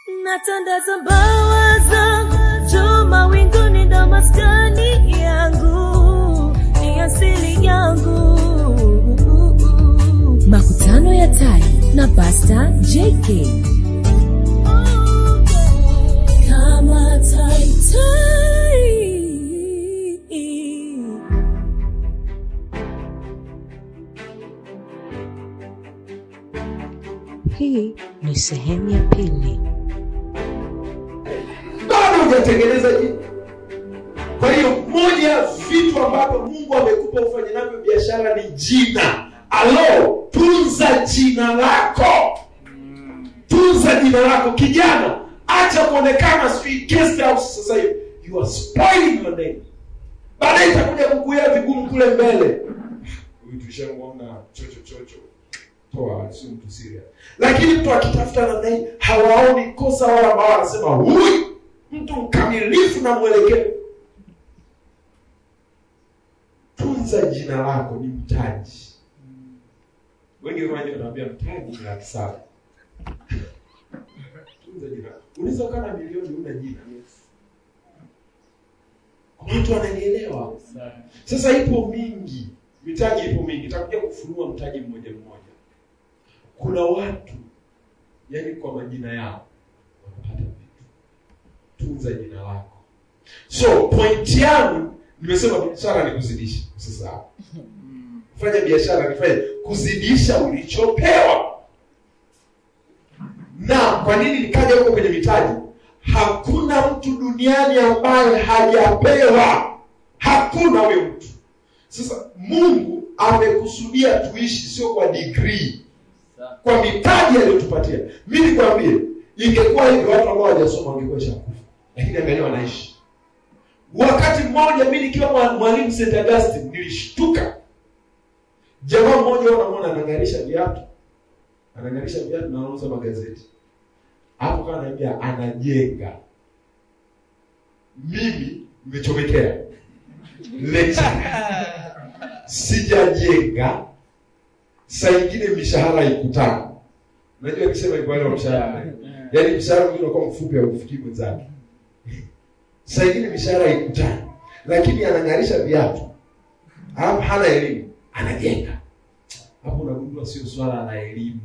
natandaza mbawa zangu juu mawinguni ndo maskani yangu ni asili yangu makutano ya tai na pasta jk kama tai tai hii ni sehemu ya pili bado hujatengeneza jina kwa hiyo moja ya vitu ambavyo mungu amekupa ufanye navyo biashara ni jina alo tunza jina lako tunza jina lako kijana acha kuonekana sijui guest house sasa hivi you are spoiling your name baadaye itakuja kukuia vigumu kule mbele huyu tushamwona chocho chocho toa sio mtu serious lakini mtu akitafuta namna hii hawaoni kosa wala ambao wanasema huyu mtu mkamilifu na mwelekeo tunza jina lako ni mtaji wengi wengi wanaambia mtaji ni laki saba tunza jina lako unaweza ukaa na milioni una jina Kuna watu wananielewa sasa ipo mingi mitaji ipo mingi itakuja kufunua mtaji mmoja mmoja kuna watu yani kwa majina yao wanapata vitu tunza jina lako so point yangu nimesema biashara ni kuzidisha usisahau fanya biashara nifanye kuzidisha ulichopewa na kwa nini nikaja huko kwenye mitaji hakuna mtu duniani ambaye hajapewa hakuna huyo mtu sasa mungu amekusudia tuishi sio kwa degree kwa mitaji aliyotupatia mi nikwambie ingekuwa hivi watu ambao hawajasoma wangekuwa shakufa lakini angalia wanaishi wakati mmoja mi nikiwa mwa- mwalimu st augustine nilishtuka jamaa mmoja unamwona anang'arisha viatu anang'arisha viatu na anauza magazeti hapo kama anaambia anajenga mimi nimechomekea lecture sijajenga saa ingine mishahara ikutana unajua nikisema hivyo wale wa mshahara yaani mshahara mwingine unakuwa mfupi aufikii mwenzake saa ingine mishahara ikutana lakini anang'arisha viatu alafu hana elimu anajenga hapo unagundua sio swala la elimu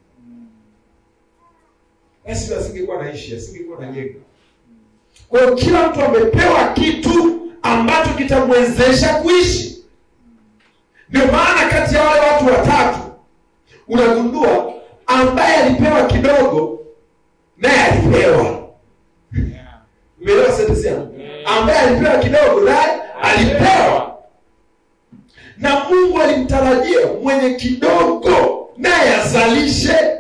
basi asingekuwa naishi asingekuwa najenga kwa hiyo kila mtu amepewa kitu ambacho kitamwezesha kuishi ndio maana kati ya wale watu watatu unagundua ambaye alipewa kidogo naye alipewa umeelewa sentensi yangu ambaye alipewa kidogo naye alipewa na mungu alimtarajia mwenye kidogo naye azalishe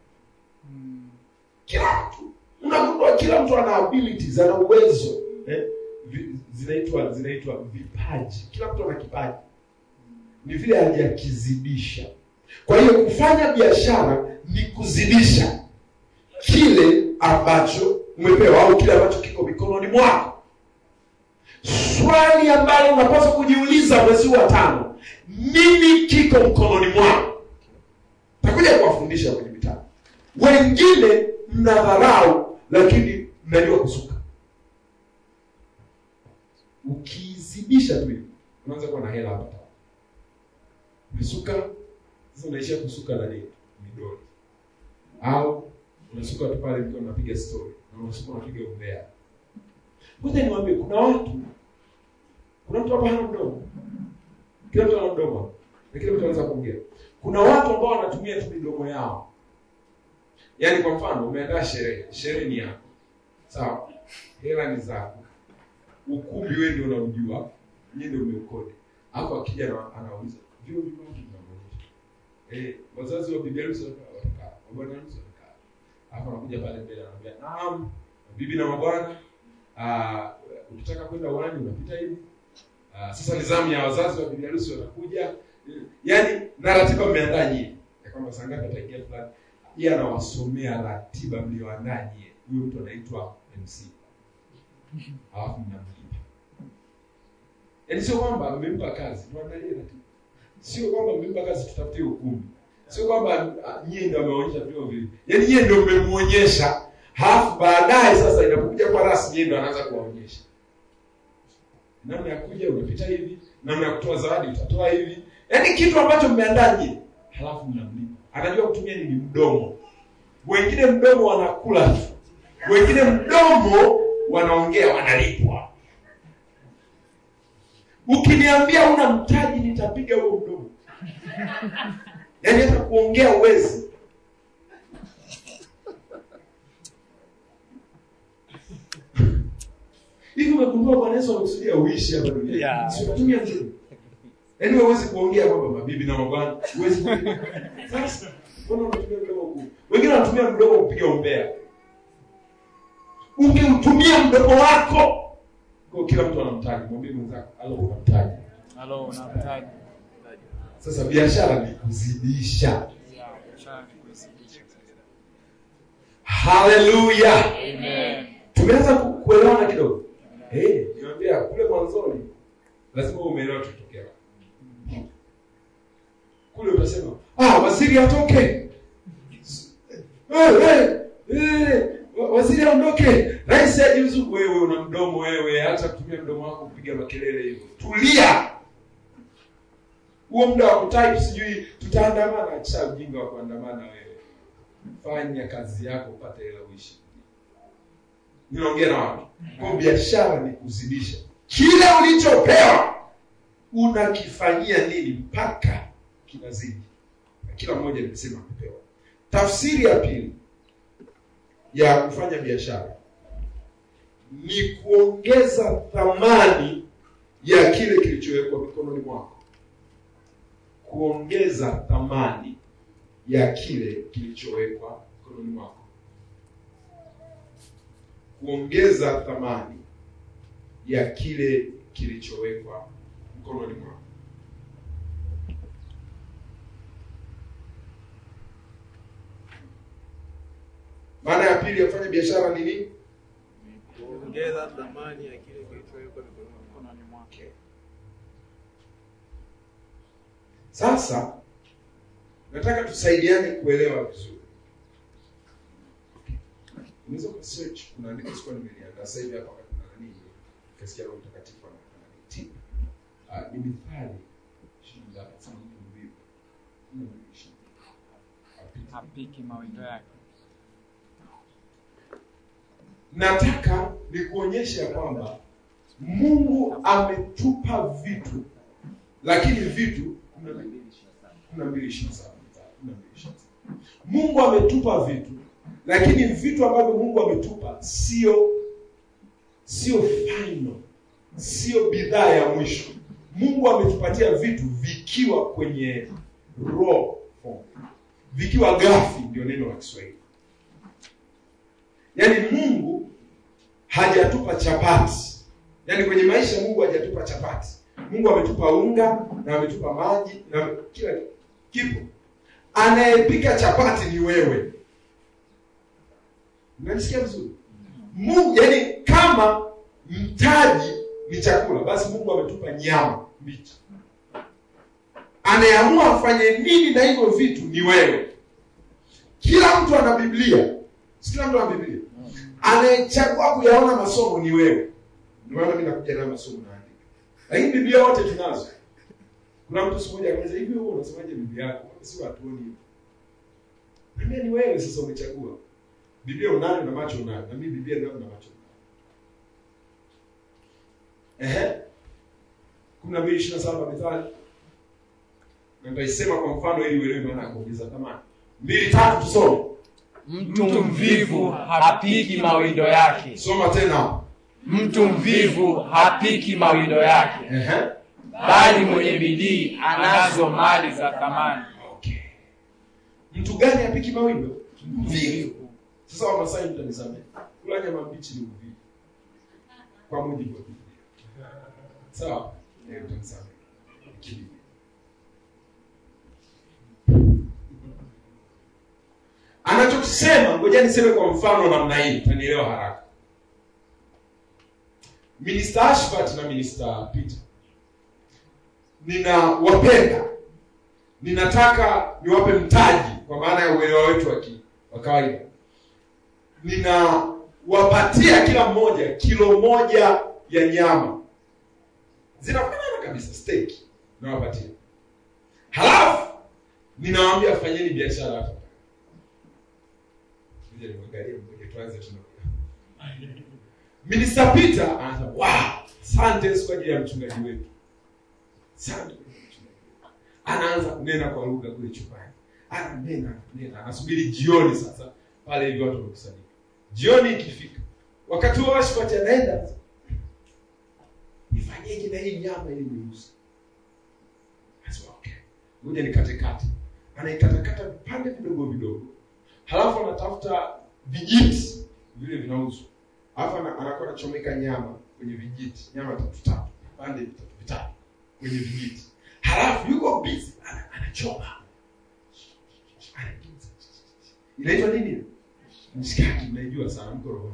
kila mtu unagundua kila mtu ana abilities ana uwezo eh? Vi- zinaitwa zinaitwa vipaji kila mtu ana kipaji ni vile hajakizidisha kwa hiyo kufanya biashara ni kuzidisha kile ambacho umepewa au kile ambacho kiko mikononi mwako swali ambalo unapaswa kujiuliza mwezi huu wa tano nini kiko mkononi mwako takuja kuwafundisha kwenye vitabu wengine mnadharau lakini mnajua kusuka ukizidisha tu hivi unaanza kuwa na hela hapa tano. umesuka sasa unaishia kusuka na nini midoli au unasuka tu pale mkiwa unapiga story na unasuka unapiga umbea ngoja niwaambie kuna watu kuna mtu hapa hana mdomo kila mtu ana mdomo na kila mtu anaweza kuongea kuna watu ambao wanatumia tu midomo yao yaani kwa mfano umeandaa sherehe sherehe ni yako sawa hela ni zako ukumbi wewe ndio unaujua nyie ndio umeukodi hapo akija na- anauliza vio viko vitu vinavyoonyesha eh wazazi wa bibi harusi watakaa watakaa wa bwana harusi watakaa hapo anakuja pale mbele anaambia naam bibi na mabwana ah, ukitaka kwenda uwani unapita hivi Ah, sasa ni zamu ya wazazi wa bibi harusi watakuja yaani na ratiba mmeandaa nyie ya kwamba saa ngapi ataingia fulani yeye anawasomea ratiba mlioandaa nyie huyo mtu anaitwa mc alafu mnamlipa yaani sio kwamba mmempa kazi tuandalie ratiba sio kwamba mmempa kazi tutafutie ukumbi sio kwamba ah, nyie ndio ameonyesha vio vile yaani nyie ndio mmemwonyesha halafu baadaye sasa inapokuja kwa rasmi yeye ndo anaanza kuwaonyesha namna ya kuja unapita hivi namna ya kutoa zawadi utatoa hivi yaani kitu ambacho mmeandaje halafu mnamlipa anajua kutumia nini mdomo wengine mdomo wanakula tu wengine mdomo wanaongea wanalipwa ukiniambia una mtaji nitapiga huo mdomo yaani hata kuongea uwezi hivi umegundua bwana yesu amekusudia uishi hapa duniani Yeah. Si unatumia mdomo yaani wewe huwezi kuongea kwamba mabibi na mabwana huwezi kuongea. sasa mbona unatumia mdomo huu wengine wanatumia mdomo kupiga umbea ungeutumia mdomo wako kwa kila mtu anamtaji mwambie mwenzako alo unamtaji Halo, unamtaji. sasa biashara ni kuzidisha Ya, biashara ni kuizidisha sasa. haleluya Amen. tumeanza ku- kuelewana kidogo Eh, niambia kule mwanzoni lazima umeelewa tutokea kule utasema ah waziri atoke Eh, eh, eh, wa- waziri aondoke rais ajiuzu wewe una mdomo wewe hata kutumia mdomo wako kupiga makelele hivyo tulia huo muda wa kutype sijui tutaandamana cha ujinga wa kuandamana wewe fanya kazi yako upate hela uishi ninaongea na watu kwa biashara ni kuzidisha kile ulichopewa unakifanyia nini mpaka kinazidi na kila mmoja nimesema amepewa tafsiri ya pili ya kufanya biashara ni kuongeza thamani ya kile kilichowekwa mikononi mwako kuongeza thamani ya kile kilichowekwa mikononi mwako kuongeza thamani ya kile kilichowekwa mkononi mwako maana ya pili ya kufanya biashara ni nini kuongeza thamani ya kile kilichowekwa mikononi mwako. Mkononi mwake. sasa nataka tusaidiane kuelewa vizuri unaweza ukasearch kuna andiko sikuwa nimeliandaa sasa hivi hapa wakati na nani kasikia roho mtakatifu ananitia Ah, ni mithali ishirini na ngapi? Sema mtu mvivu. Kumi na mbili ishirini. Apite. Hapiki mawindo yake. nataka nikuonyeshe ya kwamba mungu ametupa vitu lakini vitu kumi na mbili ishirini na saba kumi na mbili ishirini na saba. mungu ametupa vitu lakini vitu ambavyo mungu ametupa sio sio final sio bidhaa ya mwisho mungu ametupatia vitu vikiwa kwenye raw form vikiwa gafi ndio neno la kiswahili yaani mungu hajatupa chapati yaani kwenye maisha mungu hajatupa chapati mungu ametupa unga na ametupa maji na ame- kila kipo anayepika chapati ni wewe unanisikia vizuri mungu yaani kama mtaji ni chakula basi mungu ametupa nyama mbichi anayeamua afanye nini na hivyo vitu ni wewe kila mtu ana biblia si kila mtu ana biblia anayechagua kuyaona masomo ni wewe ndio maana mimi nakuja nayo masomo naandika lakini biblia wote tunazo kuna mtu siku moja akauliza hivi wewe unasemaje biblia yako si watuoni hivyo Niambia ni wewe sasa umechagua biblia unayo na macho unayo na mimi biblia nayo na macho unayo ehe kumi na mbili ishirini na saba mithali na nitaisema kwa mfano ili uelewe maana ya kuongeza thamani mbili tatu tusome Mtu mvivu hapiki mawindo yake. soma tena Mtu mvivu hapiki mawindo yake, ehe bali mwenye bidii anazo mali za thamani. okay mtu gani apiki mawindo mvivu sasa wamasai mtanisamehe kula nyama mbichi ni uvivu kwa mujibu wa biblia sawa Eh, mtanisamehe Kibiblia. anachokisema ngoja niseme kwa mfano namna hii utanielewa haraka minista ashfat na minista peter ninawapenda ninataka niwape mtaji kwa maana ya uelewa wetu wa ki- wa kawaida ninawapatia kila mmoja kilo moja ya nyama zinafanana kabisa steak nawapatia halafu ninawaambia fanyeni biashara hapa Ngoja nimwangalie mmoja tuanze tuna Minister Peter anasema wow asante Yesu kwa ajili ya mchungaji wetu asante kwa ajili ya mchungaji wetu." anaanza kunena kwa lugha kule chumbani ananena ananena anasubiri jioni sasa pale hivi watu wamekusanyika jioni ikifika wakati huo washpati anaenda nifanyeje na hii nyama ili niuze Anasema, okay ngoja nikatekate anaikatakata vipande vidogo vidogo halafu anatafuta vijiti vile vinauzwa alafu ana- anakuwa anachomeka nyama kwenye vijiti nyama tatu tatu vipande vitatu vitatu kwenye vijiti halafu yuko busy ana- anachoma Anageuza. inaitwa nini mshikaki mnaijua sana mko rohoni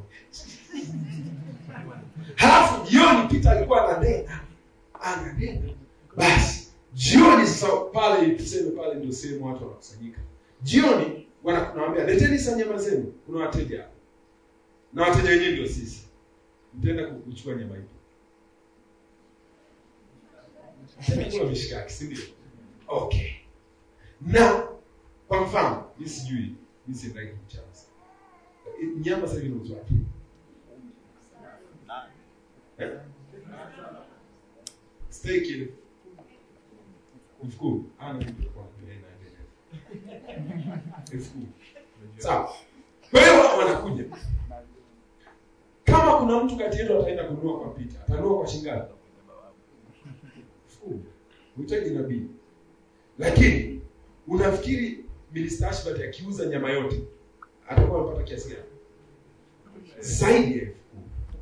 halafu jioni Peter alikuwa ananena ananena basi jioni sasa pale tuseme pale ndio sehemu watu wanakusanyika jioni wanakunaambia leteni sasa nyama zenu kuna wateja hapa na wateja wenyewe ndio sisi mtaenda ku- kuchukua nyama hiyo kula mishikaki si ndio okay na kwa mfano mi sijui mi siendagi kuchana nyama sasa hivi inauzwa wapi Eh? steak ile elfu kumi Ah, na mimi kwa elfu kumi sawa kwa hiyo wanakuja kama kuna mtu kati yetu ataenda kununua kwa pita atanunua kwa shilingi ngapi elfu kumi uhitaji nabii lakini unafikiri Minister Ashbat akiuza nyama yote atakuwa amepata kiasi gani zaidi ya elfu kumi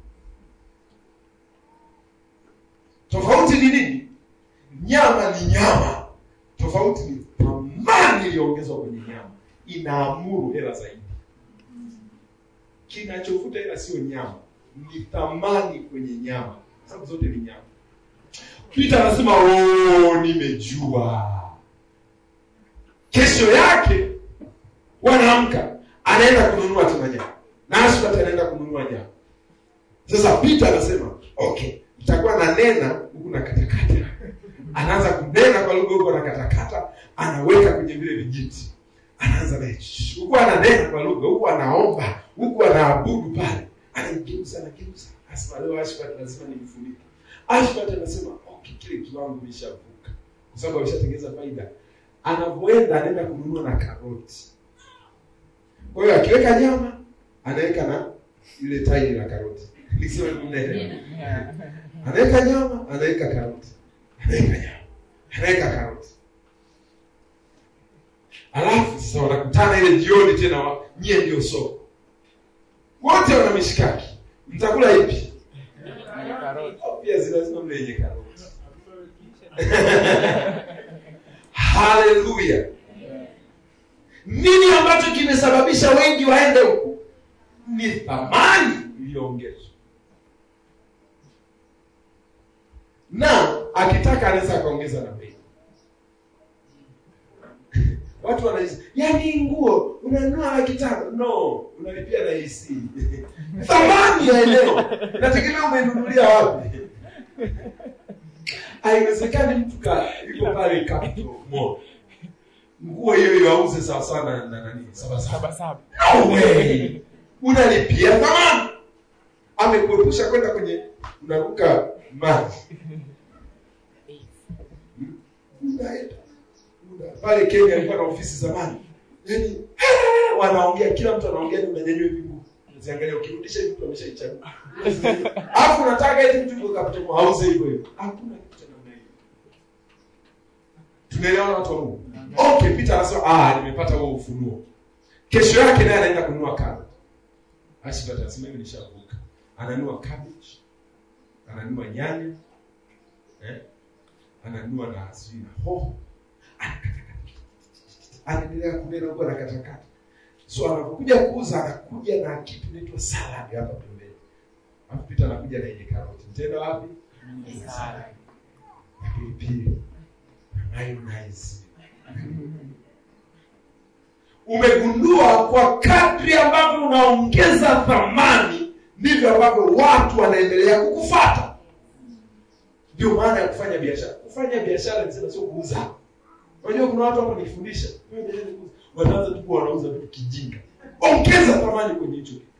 tofauti ni nini nyama ni nyama tofauti ni thamani iliyoongezwa kwenye nyama inaamuru hela zaidi kinachovuta hela sio nyama ni thamani kwenye nyama sababu zote ni nyama Peter anasema "Oh, nimejua kesho yake wanaamka anaenda kununua tena nyama na Ashbat anaenda kununua nyama sasa Peter anasema okay nitakuwa na nena huku na katakata anaanza kunena kwa lugha huku anakatakata anaweka kwenye vile vijiti anaanza na shh, huku ananena kwa lugha huku anaomba huku anaabudu pale anaigeuza anageuza asema leo Ashbat lazima nimfunike Ashbat anasema okay kile kiwango imeshavuka kwa sababu ameshatengeza faida anavyoenda anaenda kununua na karoti kwa hiyo akiweka nyama anaweka na ile tairi la karoti nikisema mnaelewa anaweka nyama anaweka karoti anaweka nyama anaweka karoti alafu sasa wanakutana ile jioni tena wa- nyie ndio soko wote wana mishikaki mtakula ipi obviously lazima mle yenye karoti haleluya nini ambacho kimesababisha wengi waende huku ni thamani iliyoongezwa na akitaka anaweza akaongeza na bei watu wanaishi yani nguo unanunua laki tano no unalipia na AC thamani ya eneo nategemea umenunulia wapi haiwezekani mtu ka yuko pale Capital Mall nguo hiyo hiyo auze sawa sana na nani saba saba no way unalipia thamani amekuepusha kwenda kwenye unaruka maji unaenda una- pale Kenya alikuwa na ofisi zamani yani wanaongea kila mtu anaongea ni unanyanyua hivi nguo unaziangalia ukirudisha hivi mtu ameshaichagua alafu unataka eti mtu yuko Capital Mall auze hivyo hivyo hakuna kitu cha namna hiyo tunaelewana watu wa Mungu okay Peter anasema ah nimepata huo ufunuo kesho yake naye anaenda kununua carrot Ashbat anasema hivi nishavuka ananunua cabbage ananunua nyanya eh? ananunua na sijui na hoho anakatakata anaendelea kunena huko anakatakata so anapokuja kuuza anakuja na kitu inaitwa salad hapa pembeni alafu Peter anakuja na yenye karoti mtenda wapi na pilipili na mayonnaise umegundua kwa kadri ambavyo unaongeza thamani ndivyo ambavyo watu wanaendelea kukufata ndio maana ya kufanya biashara kufanya biashara nisema sio kuuza unajua kuna watu hapa nikifundisha "Wewe biashara ni kuuza." wanaanza tu kuwa wanauza vitu kijinga ongeza thamani kwenye hicho kitu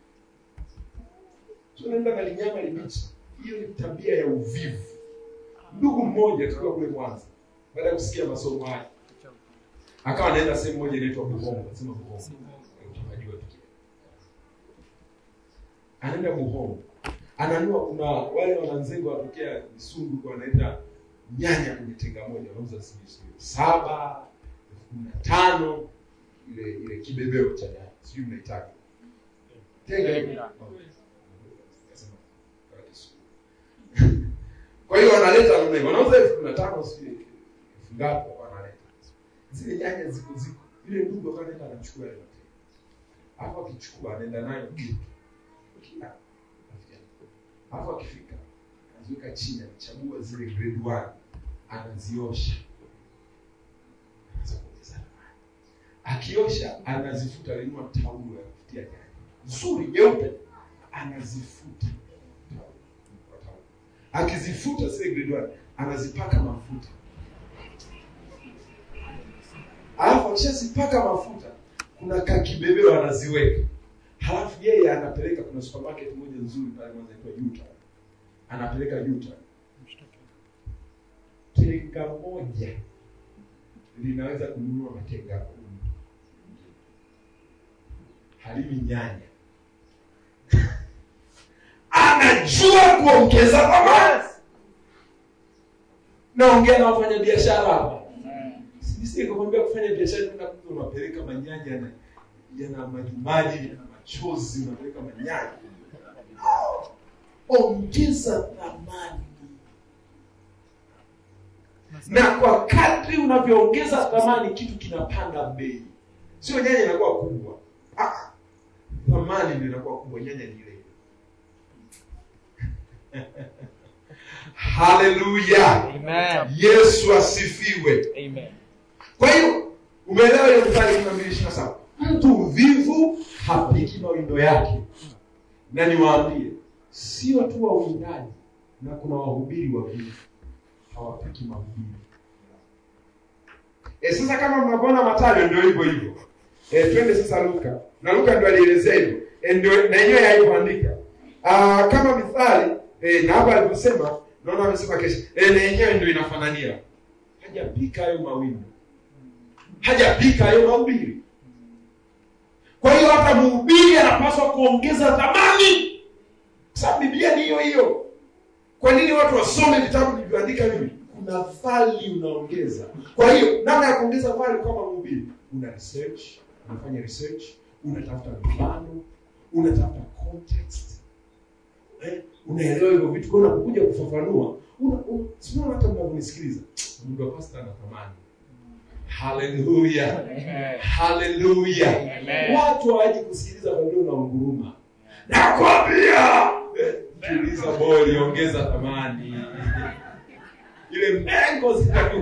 so naenda na linyama libichi hiyo ni tabia ya uvivu ndugu mmoja tukiwa kule mwanza baada ya kusikia masomo haya akawa anaenda sehemu moja inaitwa buhongo sema buhongo unajua tu anaenda buhongo ananua kuna wale wananzengo watokea Misungu kwa wanaenda nyanya kwenye tenga moja wanauza sijui sijui saba elfu kumi na tano ile ile kibebeo cha nyanya sijui mnaitaka tenga ile. Kasema, kwa Kiswahili. kwa hiyo wanaleta namna hiyo wanauza elfu kumi na tano sijui elfu ngapi wanaleta zile nyanya ziko ziko ile ndugu akawa anaenda anachukua ile matendo hapo akichukua anaenda nayo geto kila rafiki yangu. Alafu akifika anaziweka chini, anachagua zile grade one, anaziosha, anaanza kuongeza thamani. Akiosha anazifuta, alinunua taulo ya kufutia nyanya nzuri nyeupe, anazifuta taulo kwa taulo. Akizifuta zile grade one, anazipaka mafuta, alafu akishazipaka mafuta, kuna kakibebeo anaziweka halafu yeye anapeleka kuna supermarket moja nzuri pale moja inaitwa Utah anapeleka Utah tenga moja linaweza kununua matenga kumi halimi nyanya anajua kuongeza thamani naongea na wafanya biashara hapa sisikwambia kufanya biashara tena mtu unapeleka manyanya na yana majimaji yana machozi unapeleka manyanya No. ongeza thamani na kwa kadri unavyoongeza thamani kitu kinapanda bei sio nyanya inakuwa kubwa ah, thamani ndio inakuwa kubwa nyanya ni ile haleluya Amen. yesu asifiwe Amen. kwa hiyo umeelewa hiyo mstari kumi na mbili ishirini na saba mtu mvivu hapiki mawindo yake na niwaambie sio tu wawindaji na kuna wahubiri wavivu hawapiki mahubiri e, sasa kama mnavyoona matayo ndio hivyo hivyo e, twende sasa luka na luka ndio alielezea hivyo e, ndio na yenyewe haikuandika Ah, kama mithali e, na hapa alivyosema naona amesema kesho e, na yenyewe ndio inafanania hajapika hayo mawindo hajapika hayo mahubiri kwa hiyo hata mhubiri anapaswa kuongeza thamani kwa sababu biblia ni hiyo hiyo kwa nini watu wasome vitabu vilivyoandika mimi kuna vali unaongeza kwa hiyo namna ya kuongeza vali kama mhubiri una research unafanya research unatafuta mifano unatafuta context eh, unaelewa hivyo vitu kwa unapokuja kufafanua una, una, sinaona hata mnavyonisikiliza mungu wa pasta ana thamani haleluya Amen. haleluya Amen. watu hawaji kusikiliza ndio na unguruma nakwambia eh, tuliza boli ongeza thamani ile mengo zitaku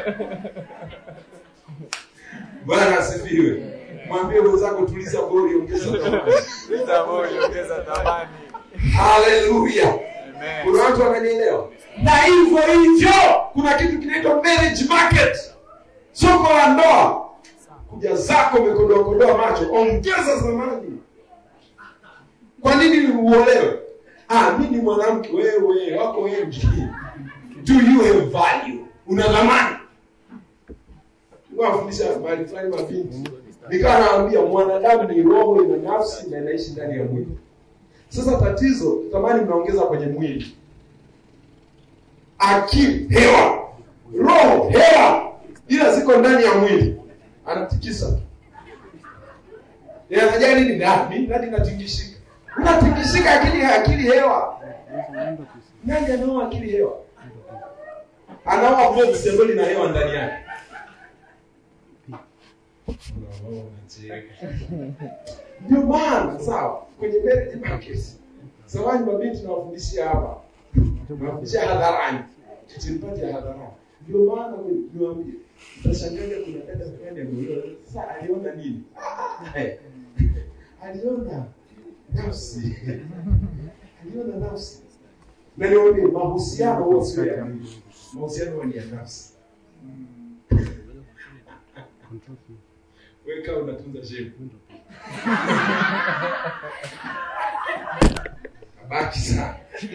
bwana asifiwe mwambie mwenzako tuliza boli ongeza thamani Lita moja ongeza thamani. haleluya Amen. kuna watu wananielewa na hivyo hivyo kuna kitu kinaitwa marriage market soko la ndoa kuja zako umekodoakodoa macho ongeza thamani kwa nini uolewe ah, mi ni mwanamke wewe wako wengi do you have value una thamani wafundisha mahali fulani mabinti nikawa nawambia mwanadamu ni roho ina nafsi na inaishi ndani ya mwili sasa tatizo thamani mnaongeza kwenye mwili akili hewa roho hewa ila ziko ndani ya mwili anatikisa Yeye anajali nini Ah, mimi nadi natingishika unatingishika akili akili hewa nani anaoa akili hewa anaoa box ambayo lina hewa ndani yake ndio maana sawa kwenye marriage market samani mabinti nawafundishia hapa nawafundishia hadharani tutipate hadharani ndio maana niwaambie utashangaga kuna dada fulani ameolewa sasa aliona nini Eh, aliona nafsi aliona nafsi na niambie mahusiano huwa sio ya mwili mahusiano huwa ni ya nafsi wewe kama unatunza shepu abaki sana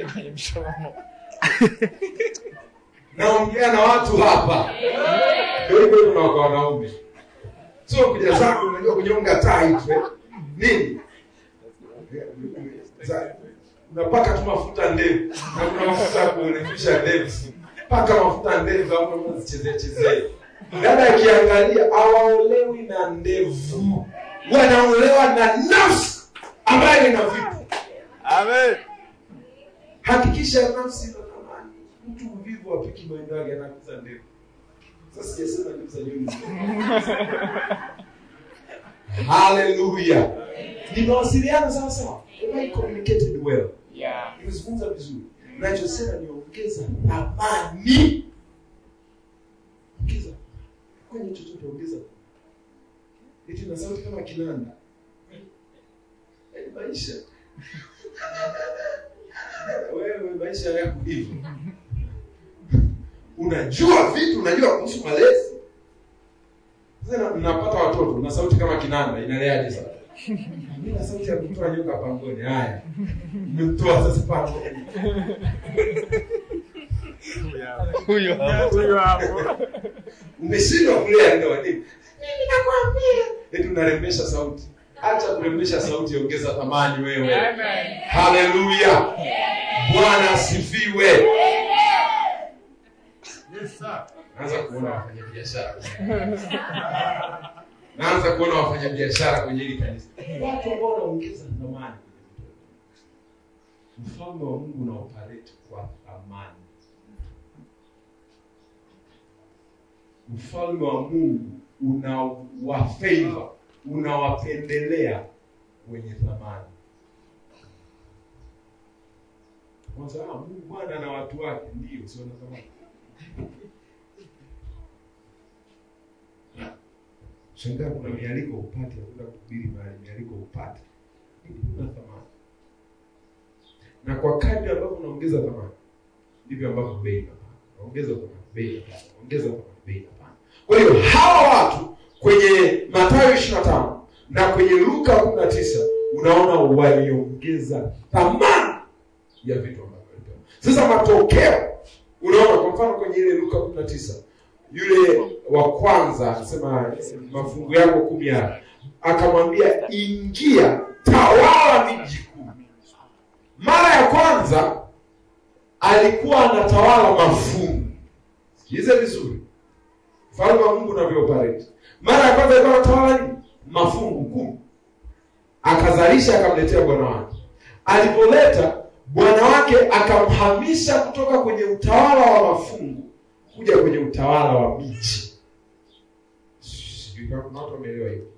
naongea na watu hapa ndio hivyo hivyo na kwa wanaume sio kuja zako unajua kunyonga tai tu eh. nini Za- unapaka tu mafuta ndevu na kuna mafuta ya kurefusha ndevu paka mafuta ndevu au zichezee chezee dada akiangalia hawaolewi na ndevu wanaolewa na nafsi ambayo ina vitu Amen. hakikisha nafsi inatamani mtu mvivu apiki maendo yake anakuza ndevu sasa sijasema ndevu za nyuma haleluya nimewasiliana sawa sawa Am I communicated well Yeah. nimezungumza vizuri nachosema ni ongeza thamani ongeza kwenye chochote ongeza eti na sauti kama kinanda Yaani maisha wewe maisha yako hivyo unajua vitu unajua kuhusu malezi sasa mnapata watoto na sauti kama kinanda inaleaje sasa Mimi na sauti ya kutoa nyoka pangoni haya mmemtoa sasa pangoni Huyo huyo hapo. umeshindwa kulea ndoa nini mimi nakwambia eti unarembesha sauti acha kurembesha sauti ongeza thamani wewe Amen. haleluya bwana asifiwe naanza kuona wafanyabiashara naanza kuona wafanyabiashara kwenye hili kanisa watu ambao wanaongeza thamani mfalme wa mungu una operate kwa thamani mfalme wa mungu unawafavor unawapendelea wenye thamani Kwanza, ah, Mungu Bwana na watu wake ndio sio na thamani. Shangaa kuna mialiko upate, hakuna kuhubiri mahali mialiko upate. Kuna thamani. Na kwa kadri ambavyo unaongeza thamani, ndivyo ambavyo bei inapanda. Ongeza thamani, bei inapanda. Ongeza thamani, bei inapanda. Kwa hiyo hawa watu kwenye Mathayo 25 na kwenye Luka 19 unaona waliongeza thamani ya vitu ambavyo walipewa. Sasa matokeo unaona, kwa mfano kwenye ile Luka 19 yule wa kwanza anasema mafungu yako kumi haya, akamwambia ingia, tawala miji kumi. Mara ya kwanza alikuwa anatawala mafungu. Sikilize vizuri, mfalme wa Mungu unavyooperate. Mara ya kwanza alikuwa anatawala nini? Mafungu kumi, akazalisha akamletea bwana wake. Alipoleta bwana wake akamhamisha kutoka kwenye utawala wa mafungu kuja kwenye utawala wa miji. Sijui kama kuna watu wameelewa hiyo.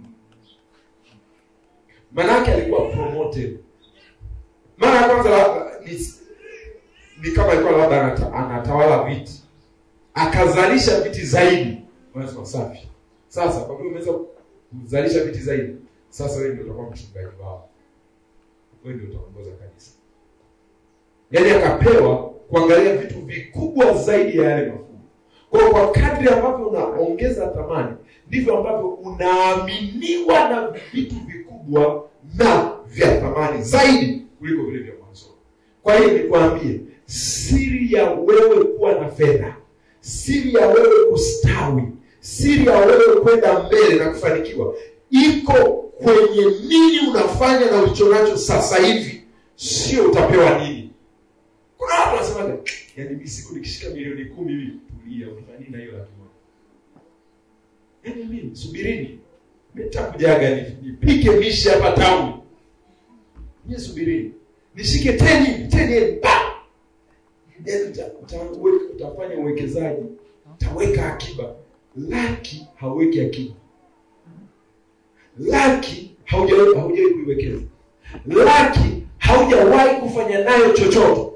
Manake alikuwa promoted. Mara ya kwanza labda ni, ni kama alikuwa labda anata, anatawala viti, akazalisha viti zaidi. Wanasema safi. Sasa kwa vile umeweza kuzalisha viti zaidi, sasa wewe ndio utakuwa mchungaji wao, wewe ndio utaongoza kanisa. Yaani akapewa kuangalia vitu vikubwa zaidi ya yale mafungu. Kwa hiyo kwa kadri ambavyo unaongeza thamani, ndivyo ambavyo unaaminiwa na vitu vikubwa na vya thamani zaidi kuliko vile vya mwanzoni. Kwa hiyo nikwambie, siri ya wewe kuwa na fedha, siri ya wewe kustawi, siri ya wewe kwenda mbele na kufanikiwa iko kwenye nini unafanya na ulicho nacho sasa hivi, sio utapewa nini. Kuna watu wanasemaga, yaani mimi siku nikishika milioni kumi hivi, tulia, unafanya nini na hiyo laki moja? Yaani mimi subirini, mimi nitakujaga ni- nipike mishi hapa tauni. Mimi subirini, nishike teni teni ba Yaani uta- utaweka- utafanya uwekezaji, utaweka akiba. Laki hauweki akiba, laki haujawahi haujawahi kuiwekeza, laki haujawahi kufanya nayo chochote.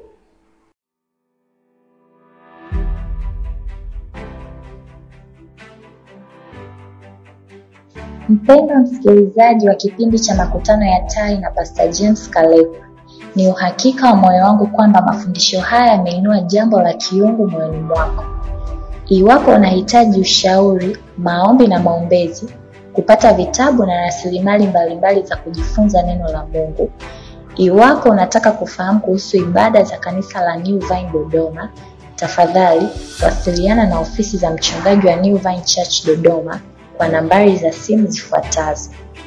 Mpendwa msikilizaji wa kipindi cha makutano ya tai na Pastor James Kaleku, ni uhakika wa moyo wangu kwamba mafundisho haya yameinua jambo la kiungu moyoni mwako. Iwapo unahitaji ushauri, maombi na maombezi, kupata vitabu na rasilimali mbalimbali za kujifunza neno la Mungu, iwapo unataka kufahamu kuhusu ibada za kanisa la New Vine Dodoma, tafadhali wasiliana na ofisi za mchungaji wa New Vine Church Dodoma kwa nambari za simu zifuatazo: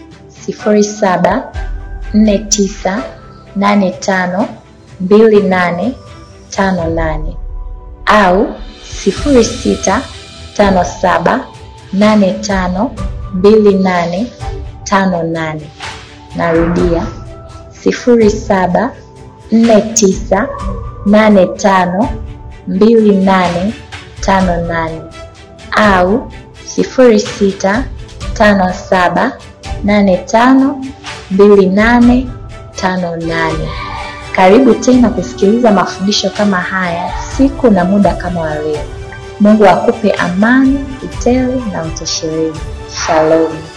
0749852858 au 0657852858. Narudia 0749852858 au 0657852858. Karibu tena kusikiliza mafundisho kama haya siku na muda kama wa leo. Mungu akupe amani, utele na utoshelevu. Shalom.